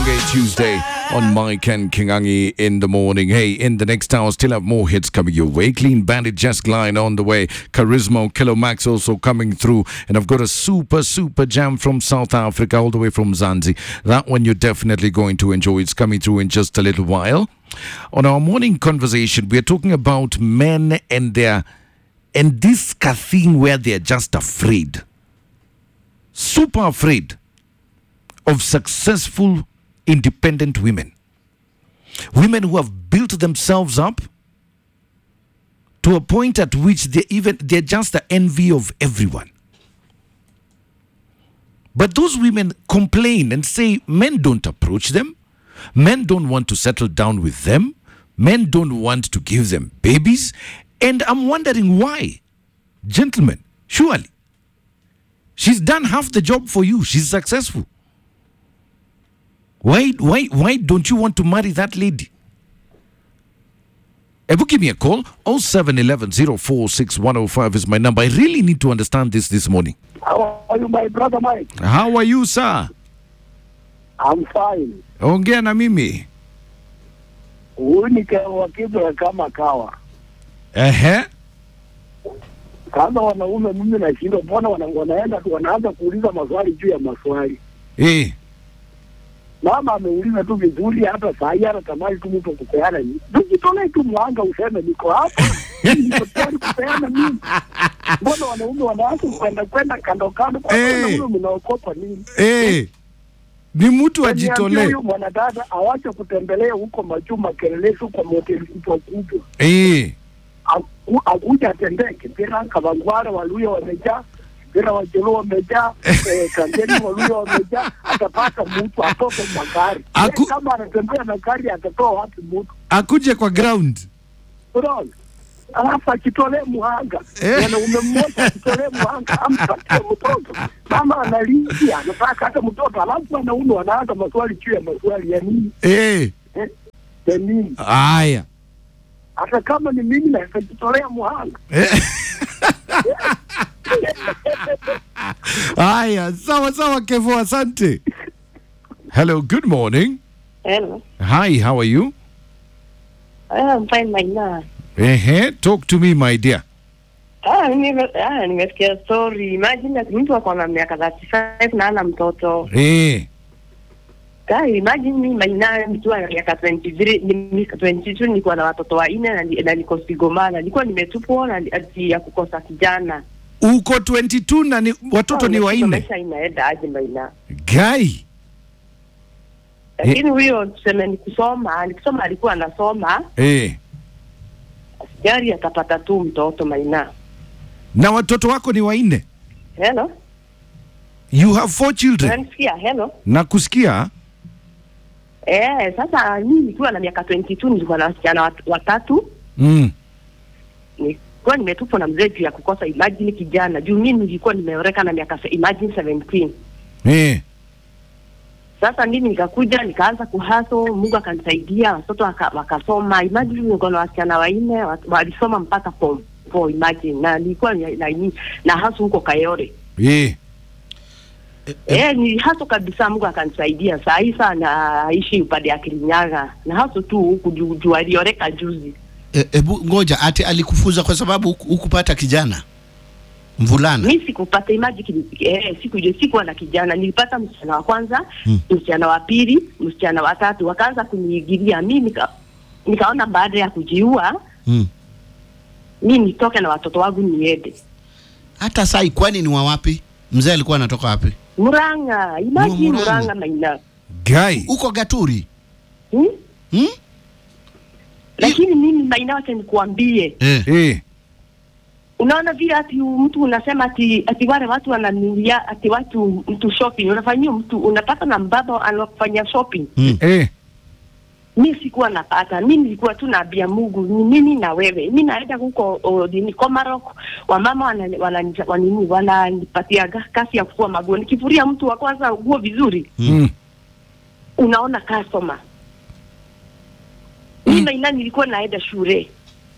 Bonge Tuesday on Mike and Kingangi in the morning. Hey, in the next hour, still have more hits coming your way. Clean Bandit, Just Glide on the way. Charisma, Kilo Max also coming through. And I've got a super, super jam from South Africa, all the way from Zanzi. That one you're definitely going to enjoy. It's coming through in just a little while. On our morning conversation, we're talking about men and their and this thing where they're just afraid, super afraid of successful, independent women. Women who have built themselves up to a point at which they even they're just the envy of everyone. But those women complain and say men don't approach them, men don't want to settle down with them, men don't want to give them babies, and I'm wondering why. Gentlemen, surely she's done half the job for you. She's successful. Why, why, why don't you want to marry that lady? Ebu give me a call. 0711 046105 is my number. I really need to understand this this morning. How are you, my brother Mike? How are you, sir? I'm fine. Ongea na mimi. Huyu ni wa Kibra kama kawa. Ehe. Kama wanaume mimi nashindwa, mbona wana, wanaenda tu wanaanza kuuliza maswali juu ya maswali. Eh. Mama ameuliza tu vizuri, hata saa hii hata tamani tu mtu kupeana. ni- Tujitolee tu mwanga useme niko hapa, Mimi niko tayari kupeana mimi. Mbona wanaume wanaanza kwenda kwenda kando kando, kwa Eh. wanaume mnaokopa nini? Eh. Ni mtu Niambie ajitolee. Huyu mwanadada awache kutembelea huko majuma kelelesu kwa mahoteli kubwa kubwa Eh. Aku- akuja atembee Kibera, Kavangware, Waluya wamejaa, Kibera Wajelo wamejaa, eh, Kangeni Waluya wamejaa, atapata mtu atoke kwa gari. Aku- Yeye Kama anatembea na gari atatoa wapi mtu? Akuje kwa ground. Unaona? Alafu akitolee muhanga Eh. mwanaume mmoja akitolee muhanga ampatie mtoto, mama analia, anataka hata mtoto, alafu wanaume wanaanza maswali juu ya maswali ya nini Eh. eh, ya nini? Haya. Hata kama ni mimi naweza jitolea muhanga Eh. Haya, sawa sawa Kevo, asante. Hello, good morning. Hello. Hi, how are you? I'm fine Maina. Ehe, talk to me my dear. Ah, nime- ah, nimesikia story. Imagine ati mtu ako na miaka 35 na ana mtoto. Eh. Guy, imagine mimi Maina nikiwa na miaka 23, ni- miaka 22 nilikuwa na watoto wanne na, ni- na niko Sigomana. Nilikuwa nimetupwa na ati ya kukosa kijana. Uko 22 na ni, watoto ni Ah, wanne. Maisha inaenda aje Maina? Guy. Lakini huyo tuseme ni kusoma, nikisoma alikuwa anasoma, Eh. gari atapata tu mtoto Maina. Na watoto wako ni wanne. Hello? You have four children. Unanisikia? Hello? Na kusikia? Eh, sasa mimi nikiwa na miaka 22 nilikuwa na wasichana wat- watatu. Mm. Nilikuwa nimetupwa na mzee juu ya kukosa imagine kijana. Juu mimi nilikuwa nimeoreka na miaka se- imagine 17. Eh. Sasa mimi nikakuja nikaanza kuhaso, Mungu akanisaidia, watoto waka, wakasoma. Imagine niko na wasichana wanne wa- walisoma mpaka form 4 imagine. Na nilikuwa na, na, na, na haso huko Kayore. Eh. Eh, ni haso kabisa, Mungu akanisaidia. Saa hii sana aishi upande ya Kirinyaga. Na haso tu huku juu juu alioreka juzi. E, ebu ngoja ati alikufuza kwa sababu huku- hukupata kijana mvulana mi sikupata imaji eh, siku hiyo sikuwa na kijana nilipata msichana wa kwanza Hmm. msichana wa pili msichana wa tatu wakaanza kuniigilia mi nika, nikaona baada ya kujiua mm. mi nitoke na watoto wangu niende hata sai kwani ni wa wapi mzee alikuwa anatoka wapi muranga imaji Murang'a. muranga maina Guy. huko gaturi hmm? hmm? lakini mimi maina wacha nikuambie eh. Eh. unaona vile ati mtu unasema ati ati wale watu wananulia ati watu mtu shopping unafanyia mtu unapata na mbaba anafanya shopping mm. Eh. mi sikuwa napata, mi nilikuwa tu naambia Mungu ni mimi na wewe. Mi naenda huko o, nini Komarok, wamama wanani- wanani- wanini wananipatia ga- kasi ya kufua maguo. Nikifuria mtu wa kwanza nguo vizuri, Mm. unaona customer. Mi Maina nilikuwa naenda shule